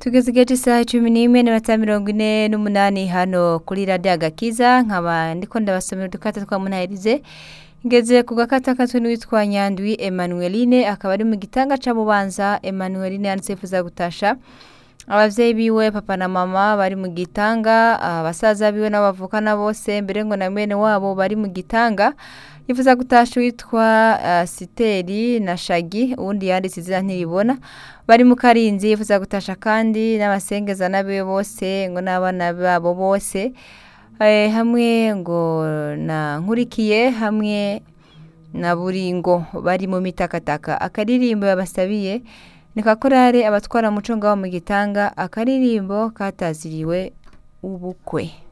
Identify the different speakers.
Speaker 1: tugeze igihe cy'isaha cumi n'imwe n'iminota mirongo ine n'umunani hano kuri radiyo agakiza nkaba ndiko ndabasomera udukata twa munahirize ngeze ku gakata katwe n'uwitwa nyandwi emanueline akaba ari mu gitanga ca bubanza emanueline yanditse yifuza gutasha abavyeyi biwe papa na mama bari mu gitanga abasaza biwe n'abavukana bose mbere ngo na mwene wabo bari mu gitanga yifuza gutasha uwitwa uh, siteri na shagi uwundi yanditse izina ntiribona bari mu karinzi yifuza gutasha kandi n'abasengeza n'abiwe bose ngo n'abana babo bose eh, hamwe ngo na nkurikiye hamwe na buringo bari mu mitakataka akaririmbo yabasabiye ni kakorare abatwara muco ngaho mu gitanga akaririmbo kataziriwe ubukwe